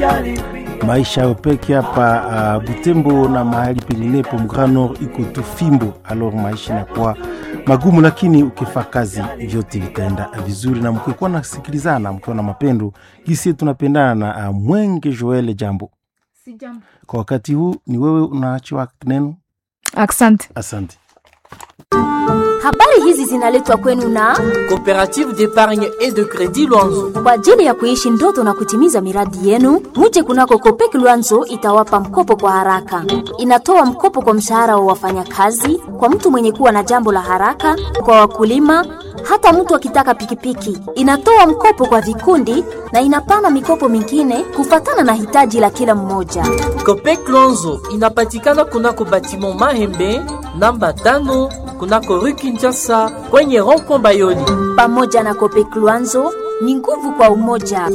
maisha ya peke hapa uh, Butembo na mahali penginepo Grand Nord iko tu fimbo, alors maisha inakuwa magumu, lakini ukifaa kazi vyote vitaenda vizuri, na mkikuwa nasikilizana, mkiwa na mapendo gisi tunapendana na uh, Mwenge Joel, jambo Si jambo. kwa wakati huu ni wewe unaachiwa neno. Asante. Asante. Habari hizi zinaletwa kwenu na Coopérative d'épargne et de crédit Luanzo. kwa ajili ya kuishi ndoto na kutimiza miradi yenu. Muje kunako Kopek Luanzo itawapa mkopo kwa haraka. Inatoa mkopo kwa mshahara wa wafanyakazi, kwa mtu mwenye kuwa na jambo la haraka, kwa wakulima, hata mtu akitaka pikipiki. Inatoa mkopo kwa vikundi na inapana mikopo mingine kufatana na hitaji la kila mmoja. Copec Luanzo inapatikana kunako batiment Mahembe namba tano kunako rue Kinshasa kwenye rond-point Bayoli. Pamoja na Kopek Luanzo ni nguvu kwa umoja.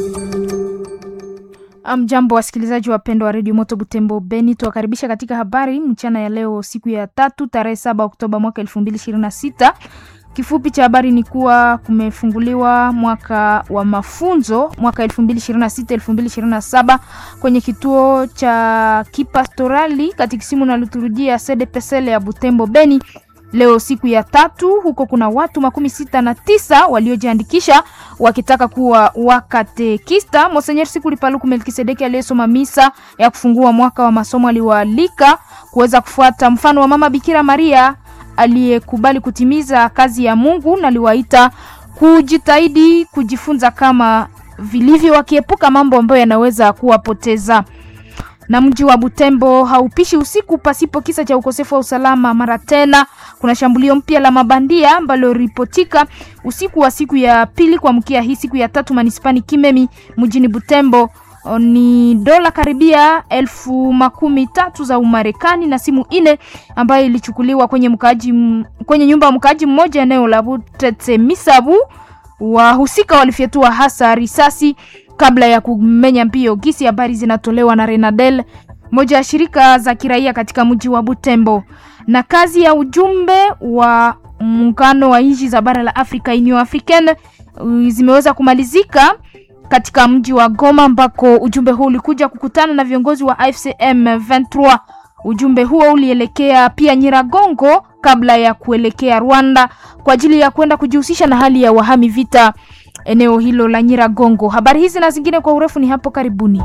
Mjambo wasikilizaji wapendwa wa redio Moto Butembo Beni, tuwakaribisha katika habari mchana ya leo, siku ya tatu tarehe saba Oktoba mwaka elfu mbili ishirini na sita. Kifupi cha habari ni kuwa kumefunguliwa mwaka wa mafunzo mwaka elfu mbili ishirini na sita elfu mbili ishirini na saba kwenye kituo cha kipastorali katikisimu na liturujia CDPSL ya Butembo Beni leo siku ya tatu. Huko kuna watu makumi sita na tisa waliojiandikisha wakitaka kuwa wakatekista. Monsenyer Sikuli Paluku Melkisedeki aliyesoma misa ya kufungua mwaka wa masomo aliwaalika kuweza kufuata mfano wa Mama Bikira Maria aliyekubali kutimiza kazi ya Mungu na aliwaita kujitahidi kujifunza kama vilivyo, wakiepuka mambo ambayo yanaweza kuwapoteza na mji wa Butembo haupishi usiku pasipo kisa cha ukosefu wa usalama. Mara tena kuna shambulio mpya la mabandia ambalo ripotika usiku wa siku ya pili kuamkia hii siku ya tatu manispani Kimemi mjini Butembo. O, Ni dola karibia elfu makumi tatu za Umarekani na simu ine ambayo ilichukuliwa kwenye mkaaji, m- kwenye nyumba ya mkaaji mmoja eneo la Butete Misabu. Wahusika walifyatua hasa risasi kabla ya kumenya mbio. Gisi habari zinatolewa na Renadel, moja ya shirika za kiraia katika mji wa Butembo. Na kazi ya ujumbe wa muungano wa nchi za bara la Afrika Union Africaine uh, zimeweza kumalizika katika mji wa Goma ambako ujumbe huu ulikuja kukutana na viongozi wa AFCM 23. Ujumbe huo ulielekea pia Nyiragongo kabla ya kuelekea Rwanda kwa ajili ya kwenda kujihusisha na hali ya wahami vita eneo hilo la Nyiragongo. Habari hizi na zingine kwa urefu ni hapo karibuni.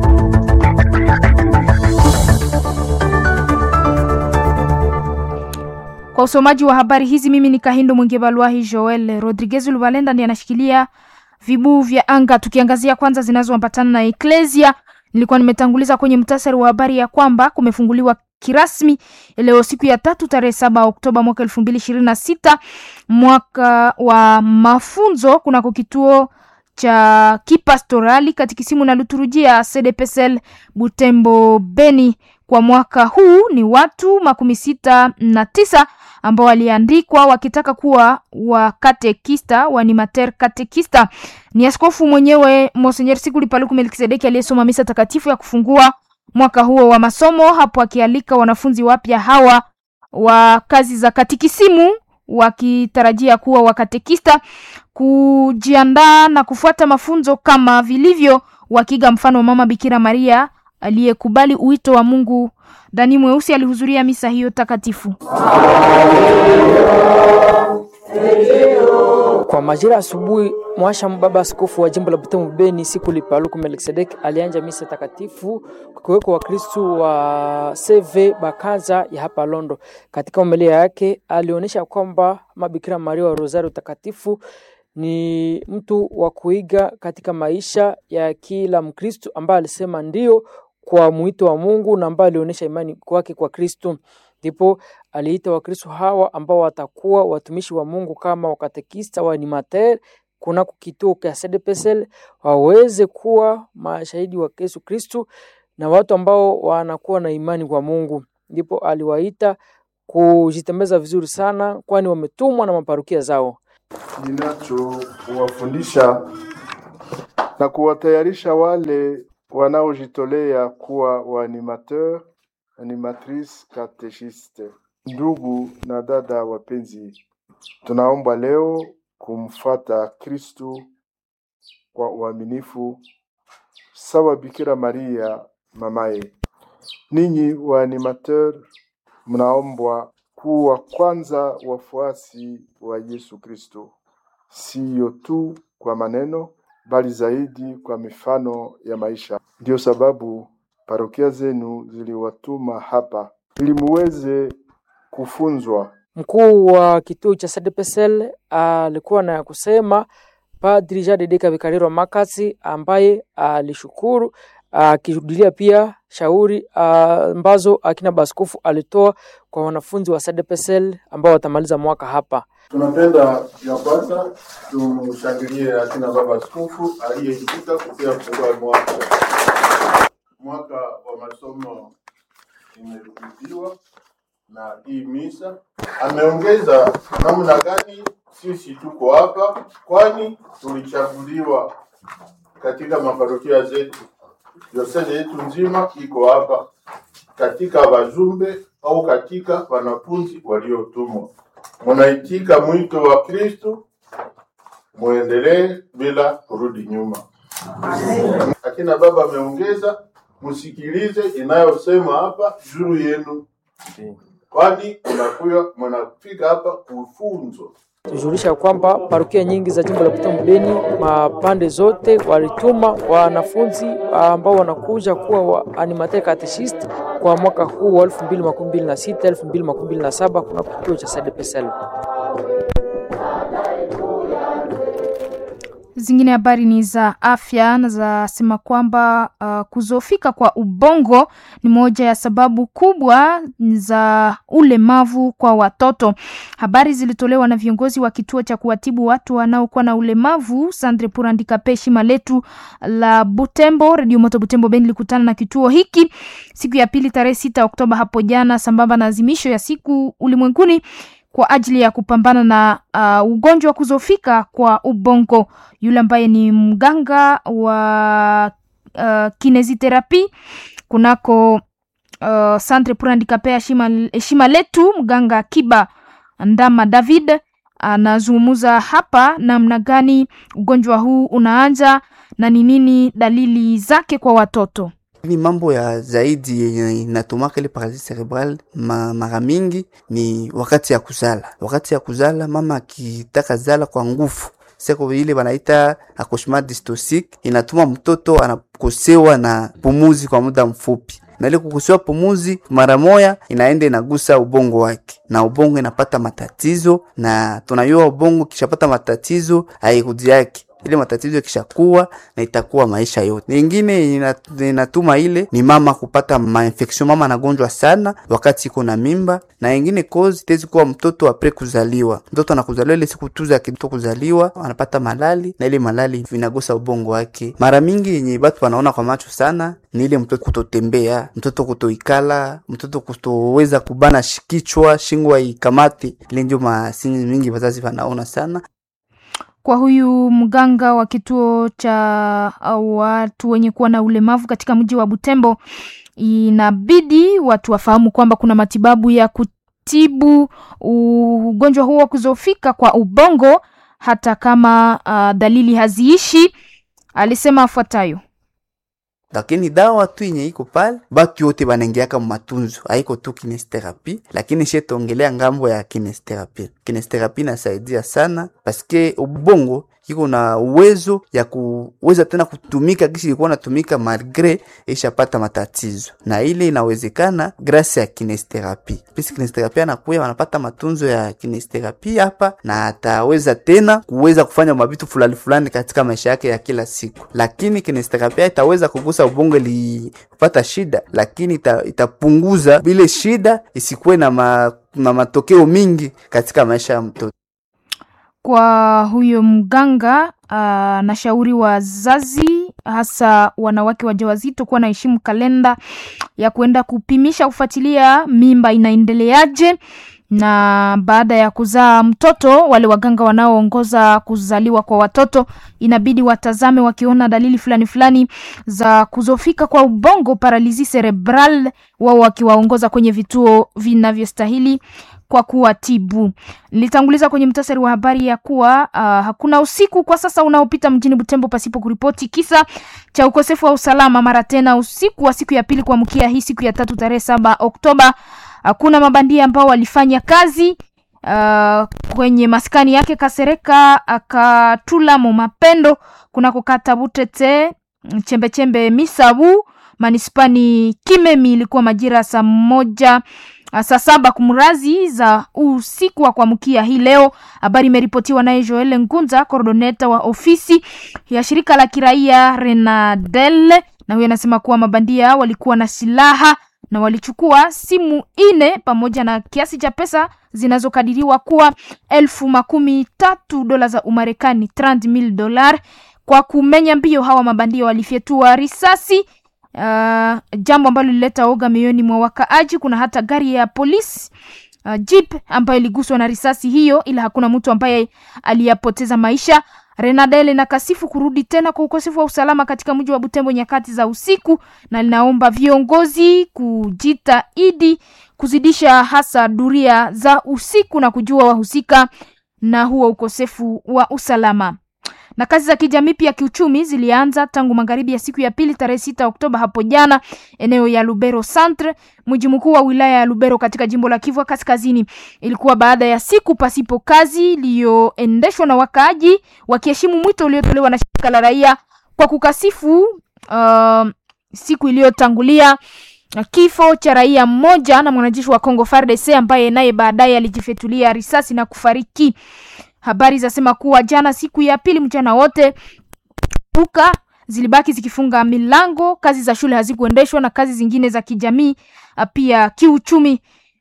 Kwa usomaji wa habari hizi, mimi ni Kahindo Mwingebalwahi Joel Rodriguez Lubalenda ndiye anashikilia vibuu vya anga. Tukiangazia kwanza zinazoambatana na Eklesia, nilikuwa nimetanguliza kwenye mtasari wa habari ya kwamba kumefunguliwa kirasmi leo siku ya tatu tarehe saba Oktoba mwaka elfu mbili ishirini na sita mwaka wa mafunzo kunako kituo cha kipastorali katikisimu na liturujia CDPSL Butembo Beni. Kwa mwaka huu ni watu makumi sita na tisa ambao waliandikwa wakitaka kuwa wakatekista wanimater katekista. Ni askofu mwenyewe Monsenyer Sikuli Paluku Melkisedeki aliyesoma misa takatifu ya kufungua mwaka huo wa masomo, hapo akialika wanafunzi wapya hawa wa kazi za katikisimu wakitarajia kuwa wakatekista kujiandaa na kufuata mafunzo kama vilivyo, wakiga mfano wa Mama Bikira Maria aliyekubali uwito wa Mungu. Dani Mweusi alihudhuria misa hiyo takatifu. Kwa majira asubuhi, mwasha baba askofu wa jimbo la Butembo Beni Sikuli Paluku Melkisedek alianja misa takatifu kukiweko Wakristu wa CV Bakaza ya hapa Londo. Katika homilia yake alionyesha kwamba Mabikira Maria wa Rosario takatifu ni mtu wa kuiga katika maisha ya kila Mkristu ambaye alisema ndio kwa mwito wa Mungu na ambaye alionyesha imani kwake kwa Kristu. Ndipo aliita Wakristo hawa ambao watakuwa watumishi wa Mungu kama wakatekista wa animateur kunako kituo cha CDPSL waweze kuwa mashahidi wa Yesu Kristu na watu ambao wanakuwa na imani kwa Mungu. Ndipo aliwaita kujitembeza vizuri sana, kwani wametumwa na maparukia zao. ninachowafundisha na kuwatayarisha wale wanaojitolea kuwa waanimateur animatrice katechiste. Ndugu na dada wapenzi, tunaomba leo kumfata Kristu kwa uaminifu sawa Bikira Maria mamaye. Ninyi waanimateur, mnaombwa kuwa kwanza wafuasi wa Yesu Kristo, siyo tu kwa maneno, bali zaidi kwa mifano ya maisha. Ndiyo sababu parokia zenu ziliwatuma hapa ili muweze kufunzwa Mkuu wa kituo cha SDPSL alikuwa na ya kusema Padri Jean de Dieu Vikariro Makasi ambaye alishukuru akirudilia pia shauri ah, ambazo akina baskofu alitoa kwa wanafunzi wa SDPSL ambao watamaliza mwaka hapa. Tunapenda ya kwanza tumshangilie akina baba askofu aliyeitika kupia kufungua mwaka. Mwaka wa masomo imerudiwa na hii misa. Ameongeza namna gani sisi tuko hapa, kwani tulichaguliwa katika maparokia zetu. Diosezi yetu nzima iko hapa katika wajumbe au katika wanafunzi waliotumwa. Munaitika mwito wa Kristo, muendelee bila kurudi nyuma. Akina baba ameongeza, msikilize inayosema hapa juu yenu, kwani mnakuya mnafika hapa kufunzwa. tujulisha kwamba parokia nyingi za jimbo la Butembo Beni mapande zote walituma wanafunzi ambao wanakuja kuwa wa animateur catechist kwa mwaka huu wa 2026 2027 kuna kituo cha SDPSL. Zingine habari ni za afya na zasema kwamba uh, kuzofika kwa ubongo ni moja ya sababu kubwa za ulemavu kwa watoto. Habari zilitolewa na viongozi wa kituo cha kuwatibu watu wanaokuwa na ulemavu Sandre Purandika Peshi Maletu la Butembo. Radio Moto Butembo Ben ilikutana na kituo hiki siku ya pili tarehe sita Oktoba hapo jana, sambamba na azimisho ya siku ulimwenguni kwa ajili ya kupambana na uh, ugonjwa wa kuzofika kwa ubongo. Yule ambaye ni mganga wa uh, kineziterapi kunako uh, Centre pour Handicapés heshima, heshima letu, mganga Kiba Ndama David anazungumza hapa namna gani ugonjwa huu unaanza na ni nini dalili zake kwa watoto. Ni mambo ya zaidi yenye inatumaka ile paralysis cerebral ma, mara mingi ni wakati ya kuzala. Wakati ya kuzala mama akitaka zala kwa nguvu seko ile wanaita accouchement dystocique, inatuma mtoto anakosewa na pumuzi kwa muda mfupi, na ile kukosewa pumuzi mara moya inaenda inagusa ubongo wake, na ubongo inapata matatizo, na tunayua ubongo kishapata matatizo hairudi yake ile matatizo yakishakuwa na itakuwa maisha yote. Nyingine inatuma ile ni mama kupata mainfection, mama anagonjwa sana wakati iko na mimba, na ingine cause itaweza kuwa mtoto apre kuzaliwa. Mtoto anakuzaliwa ile siku tu za kitoto kuzaliwa anapata malali, na ile malali vinagusa ubongo wake. Mara mingi yenye batu wanaona kwa macho sana ni ile mtoto kutotembea, mtoto kutoikala, mtoto kutoweza kubana kichwa, shingo ikamate. Ile ndio masini mingi wazazi wanaona sana kwa huyu mganga wa kituo cha watu wenye kuwa na ulemavu katika mji wa Butembo, inabidi watu wafahamu kwamba kuna matibabu ya kutibu ugonjwa huo wa kuzofika kwa ubongo hata kama uh, dalili haziishi. Alisema afuatayo: lakini dawa tu yenye iko pale batu yote banaingiaka matunzo, haiko tu kinesterapi, lakini shetongelea ngambo ya kinesterapi. Kinesterapi nasaidia sana paske ubongo iko na uwezo ya kuweza tena kutumika kisi ilikuwa natumika malgre ishapata matatizo, na ile inawezekana grasi ya kinesterapi. Pisi kinesterapi anakuya wanapata matunzo ya kinesterapi hapa, na ataweza tena kuweza kufanya mabitu fulani fulani katika maisha yake ya kila siku, lakini kinesterapi itaweza kugusa ubongo ilipata shida, lakini ita, itapunguza bile shida isikuwe na, ma, na matokeo mingi katika maisha ya mtoto. Kwa huyo mganga anashauri uh, wazazi hasa wanawake wajawazito kuwa naheshimu kalenda ya kuenda kupimisha kufuatilia mimba inaendeleaje na baada ya kuzaa mtoto, wale waganga wanaoongoza kuzaliwa kwa watoto inabidi watazame wakiona dalili fulani fulani za kuzofika kwa ubongo, paralizi cerebral, wao wakiwaongoza kwenye vituo vinavyostahili kwa kuwatibu. Nilitanguliza kwenye mtasari wa habari ya kuwa uh, hakuna usiku kwa sasa unaopita mjini Butembo pasipo kuripoti kisa cha ukosefu wa usalama. Mara tena usiku wa siku ya pili kuamkia hii siku ya tatu tarehe saba Oktoba, hakuna mabandia ambao walifanya kazi uh, kwenye maskani yake Kasereka akatula mo mapendo kunako kata Butete chembechembe Misabu manispani Kimemi. Ilikuwa majira saa moja saa saba kumrazi za usiku wa kuamkia hii leo. Habari imeripotiwa naye Joel Ngunza, coordoneta wa ofisi ya shirika la kiraia Renadel, na huyo anasema kuwa mabandia walikuwa na silaha na walichukua simu ine pamoja na kiasi cha pesa zinazokadiriwa kuwa elfu makumi tatu dola za Umarekani, 30,000 dolar. Kwa kumenya mbio, hawa mabandia walifyetua risasi Uh, jambo ambalo lilileta oga mioyoni mwa wakaaji. Kuna hata gari ya polisi uh, jeep ambayo iliguswa na risasi hiyo, ila hakuna mtu ambaye aliyapoteza maisha. Renadel na kasifu kurudi tena kwa ukosefu wa usalama katika mji wa Butembo nyakati za usiku, na linaomba viongozi kujitahidi kuzidisha hasa duria za usiku na kujua wahusika na huo ukosefu wa usalama na kazi za kijamii pia kiuchumi zilianza tangu magharibi ya siku ya pili tarehe sita Oktoba hapo jana, eneo ya Lubero Centre, mji mkuu wa wilaya ya Lubero katika jimbo la Kivu Kaskazini. Ilikuwa baada ya siku pasipo kazi iliyoendeshwa na wakaaji wakiheshimu mwito uliotolewa na shirika la raia kwa kukasifu uh, siku iliyotangulia kifo cha raia mmoja na mwanajeshi wa Kongo FARDC ambaye naye baadaye alijifetulia risasi na kufariki. Habari zasema kuwa jana siku ya pili mchana wote duka zilibaki zikifunga milango, kazi za shule hazikuendeshwa na kazi zingine za kijamii pia kiuchumi.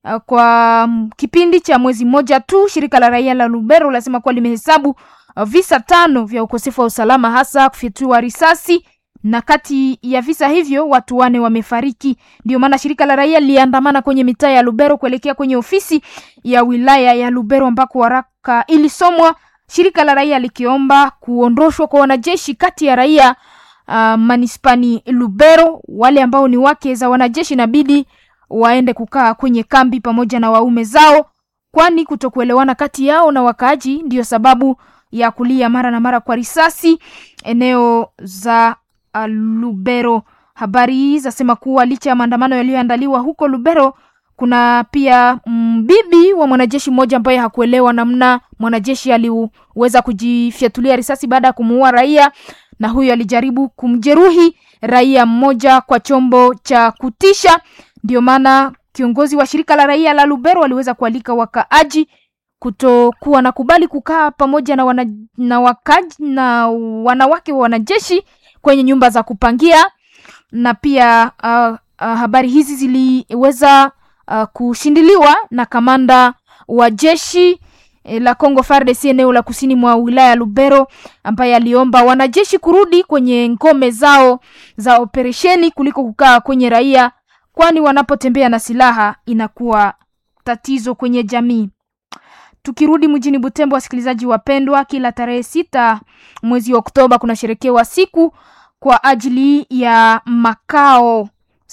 Kwa kipindi cha mwezi mmoja tu, shirika la raia la Lubero lasema kuwa limehesabu visa tano vya ukosefu wa usalama, hasa kufyatua risasi na kati ya visa hivyo watu wane wamefariki. Ndio maana shirika la raia liliandamana kwenye mitaa ya Lubero kuelekea kwenye ofisi ya wilaya ya Lubero ambako waraka ilisomwa, shirika la raia likiomba kuondoshwa kwa wanajeshi kati ya raia uh, manispani Lubero. Wale ambao ni wake za wanajeshi inabidi waende kukaa kwenye kambi pamoja na waume zao, kwani kutokuelewana kati yao na wakaaji ndiyo sababu ya kulia mara na mara kwa risasi eneo za Lubero. Habari hii zasema kuwa licha ya maandamano yaliyoandaliwa huko Lubero, kuna pia mbibi wa mwanajeshi mmoja ambaye hakuelewa namna mwanajeshi aliweza kujifyatulia risasi baada ya kumuua raia, na huyo alijaribu kumjeruhi raia mmoja kwa chombo cha kutisha. Ndio maana kiongozi wa shirika la raia la Lubero aliweza kualika wakaaji kutokuwa na kubali kukaa pamoja na, wana, na wakaaji na wanawake wa wanajeshi kwenye nyumba za kupangia na pia uh, uh, habari hizi ziliweza uh, kushindiliwa na kamanda wa jeshi eh, la Congo FARDC eneo la kusini mwa wilaya ya Lubero, ambaye aliomba wanajeshi kurudi kwenye ngome zao za operesheni kuliko kukaa kwenye raia, kwani wanapotembea na silaha inakuwa tatizo kwenye jamii. Tukirudi mjini Butembo, wasikilizaji wapendwa, kila tarehe sita mwezi wa Oktoba kunasherekewa siku kwa ajili ya makao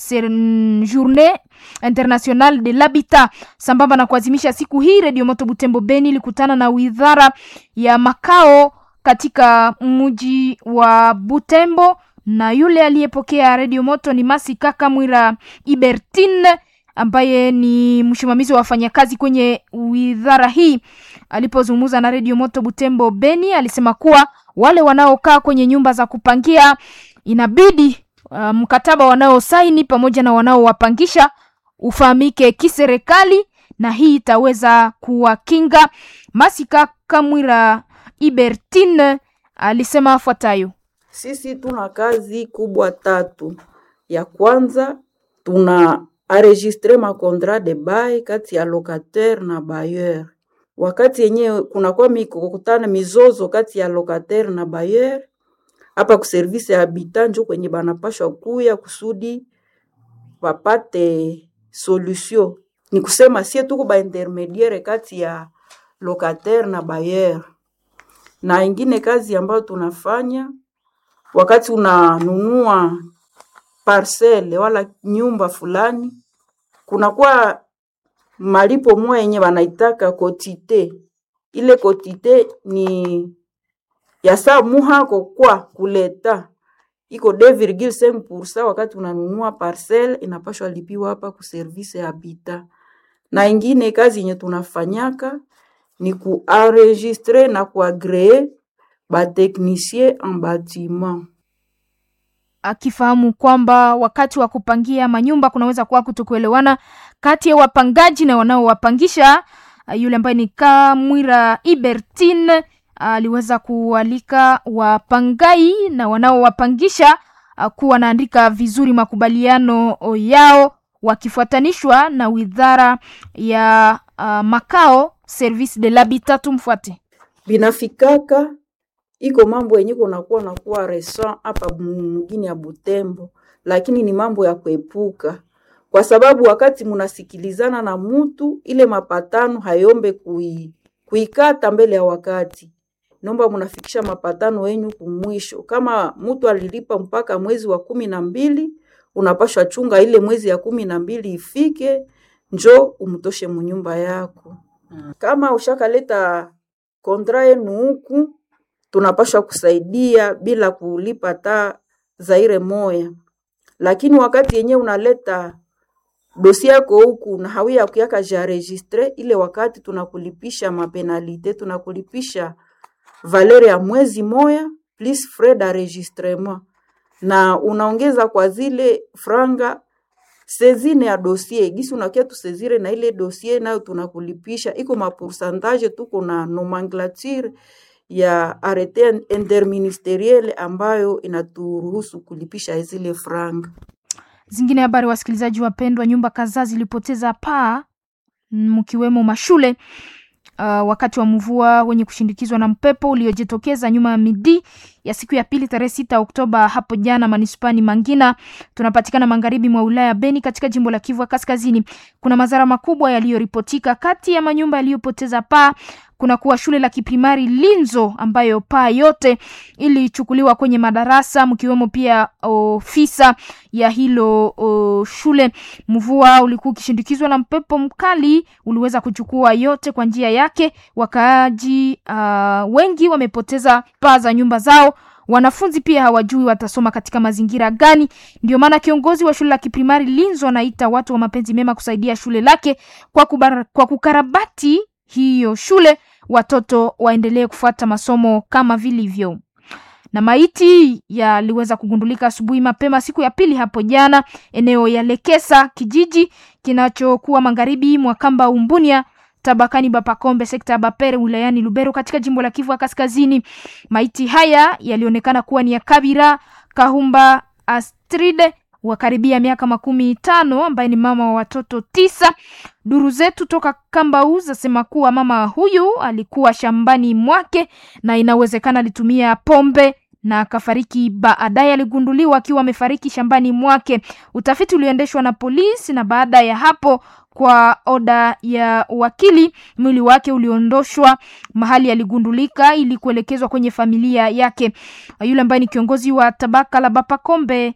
Journée Internationale de l'Habitat. Sambamba na kuadhimisha siku hii, Radio Moto Butembo Beni ilikutana na widhara ya makao katika mji wa Butembo, na yule aliyepokea Radio Moto ni Masi Kaka Mwira Ibertine ambaye ni msimamizi wa wafanyakazi kwenye widhara hii. Alipozungumza na Radio Moto Butembo Beni, alisema kuwa wale wanaokaa kwenye nyumba za kupangia inabidi uh, mkataba wanaosaini pamoja na wanaowapangisha ufahamike kiserikali, na hii itaweza kuwakinga. Masika Kamwira Ibertine alisema afuatayo: sisi tuna kazi kubwa tatu. Ya kwanza tuna enregistre ma contrat de bail kati ya locataire na bailleur. Wakati yenyewe kunakuwa mikokutana mizozo kati ya locataire na bailleur, hapa ku service ya habitant njo kwenye banapashwa kuya kusudi wapate solution. ni kusema sie tuko ba intermediaire kati ya locataire na bailleur. Na ingine kazi ambayo tunafanya wakati unanunua parcele wala nyumba fulani, kunakuwa malipo moya yenye wanaitaka kotite. Ile kotite ni ya saa muhako kwa kuleta iko 2,5% wakati unanunua parcelle inapashwa lipiwa hapa ku service ya habitat. Na ingine kazi yenye tunafanyaka ni kuenregistre na kuagree bateknisie en bâtiment. akifahamu kwamba wakati wa kupangia manyumba kunaweza kuwa kutokuelewana kati ya wapangaji na wanaowapangisha. Ah, Yule ambaye ni Kamwira Ibertine aliweza kualika wapangai na wanaowapangisha ah, kuwa wanaandika vizuri makubaliano yao wakifuatanishwa na wizara ya ah, makao service de l'habitat. Tumfuate. binafikaka iko mambo yenye kunakuwa nakuwa resa hapa mgini ya Butembo, lakini ni mambo ya kuepuka, kwa sababu wakati munasikilizana na mutu ile mapatano hayombe kui, kuikata mbele ya wakati, nomba munafikisha mapatano yenyu kumwisho. Kama mutu alilipa mpaka mwezi wa kumi na mbili, unapashwa chunga ile mwezi ya kumi na mbili ifike, njo umtoshe munyumba yako. Kama ushakaleta kontra yenu huku tunapashwa kusaidia bila kulipa ta zaire moya, lakini wakati yenye unaleta dosi yako huku na hawia kuyaka ja registre, ile wakati tunakulipisha mapenalite, tunakulipisha valeur ya mwezi moya plus frais d'enregistrement, na unaongeza kwa zile franga sezine ya dossier gisi unakia tusezire na ile dossier nayo tunakulipisha, iko mapoursantage, tuko na nomenclature ya arete interministeriel ambayo inaturuhusu kulipisha zile franga. Zingine habari, wasikilizaji wapendwa, nyumba kadhaa zilipoteza paa mkiwemo mashule uh, wakati wa mvua wenye kushindikizwa na mpepo uliojitokeza nyuma ya midi ya siku ya pili tarehe sita Oktoba hapo jana manispani Mangina, tunapatikana magharibi mwa wilaya Beni katika jimbo la Kivu ya Kaskazini. Kuna madhara makubwa yaliyoripotika. Kati ya manyumba yaliyopoteza paa kuna kuwa shule la kiprimari Linzo ambayo paa yote ilichukuliwa kwenye madarasa mkiwemo pia ofisa ya hilo o, shule. Mvua ulikuwa ukishindikizwa na mpepo mkali, uliweza kuchukua yote kwa njia yake. Wakaaji uh, wengi wamepoteza paa za nyumba zao. Wanafunzi pia hawajui watasoma katika mazingira gani. Ndio maana kiongozi wa shule la kiprimari Linzo anaita watu wa mapenzi mema kusaidia shule lake kwa, kubar, kwa kukarabati hiyo shule watoto waendelee kufuata masomo kama vilivyo. Na maiti yaliweza kugundulika asubuhi mapema siku ya pili hapo jana eneo ya Lekesa, kijiji kinachokuwa magharibi mwa kamba Umbunia tabakani Bapakombe, sekta ya Bapere wilayani Lubero katika jimbo la Kivu Kaskazini. Maiti haya yalionekana kuwa ni ya Kabira Kahumba Astride wa karibia miaka makumi tano ambaye ni mama wa watoto tisa. Duru zetu toka Kambau zasema kuwa mama huyu alikuwa shambani mwake na inawezekana alitumia pombe na akafariki. Baadaye aligunduliwa akiwa amefariki shambani mwake. Utafiti ulioendeshwa na polisi, na baada ya hapo, kwa oda ya wakili, mwili wake uliondoshwa mahali aligundulika ili kuelekezwa kwenye familia yake. Yule ambaye ni kiongozi wa tabaka la Bapakombe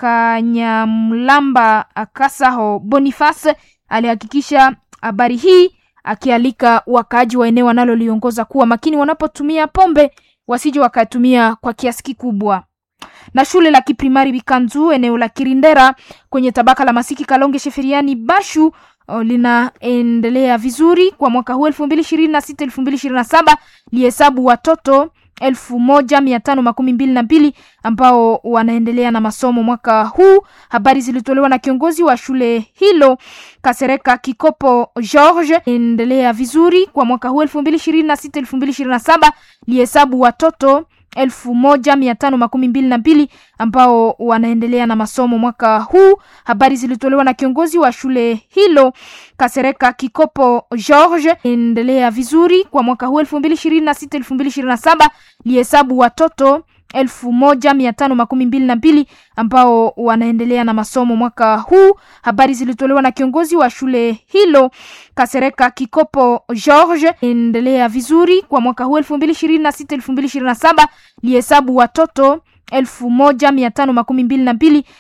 Kanyamlamba Kasaho Boniface alihakikisha habari hii akialika wakaaji wa eneo wanaloliongoza kuwa makini wanapotumia pombe wasije wakatumia kwa kiasi kikubwa. Na shule la kiprimari Bikanzu eneo la Kirindera kwenye tabaka la Masiki Kalonge Sheferiani Bashu o, linaendelea vizuri kwa mwaka huu elfu mbili ishirini na sita elfu mbili ishirini na saba lihesabu watoto elfu moja mia tano makumi mbili na mbili ambao wanaendelea na masomo mwaka huu. Habari zilitolewa na kiongozi wa shule hilo Kasereka Kikopo George. Endelea vizuri kwa mwaka huu elfu mbili ishirini na sita elfu mbili ishirini na saba lihesabu watoto elfu moja mia tano makumi mbili na mbili ambao wanaendelea na masomo mwaka huu. Habari zilitolewa na kiongozi wa shule hilo Kasereka Kikopo George. Endelea vizuri kwa mwaka huu elfu mbili ishirini na sita elfu mbili ishirini na saba lihesabu watoto elfu moja mia tano makumi mbili na mbili elfu moja mia tano makumi mbili na mbili ambao wanaendelea na masomo mwaka huu. Habari zilitolewa na kiongozi wa shule hilo Kasereka Kikopo George. Endelea vizuri kwa mwaka huu elfu mbili ishirini na sita elfu mbili ishirini na saba lihesabu watoto elfu moja mia tano makumi mbili na mbili ambao wanaendelea na masomo mwaka huu. Habari zilitolewa na kiongozi wa shule hilo Kasereka Kikopo George. Endelea vizuri kwa mwaka huu elfu mbili ishirini na sita elfu mbili ishirini na saba lihesabu watoto elfu moja mia tano makumi mbili na mbili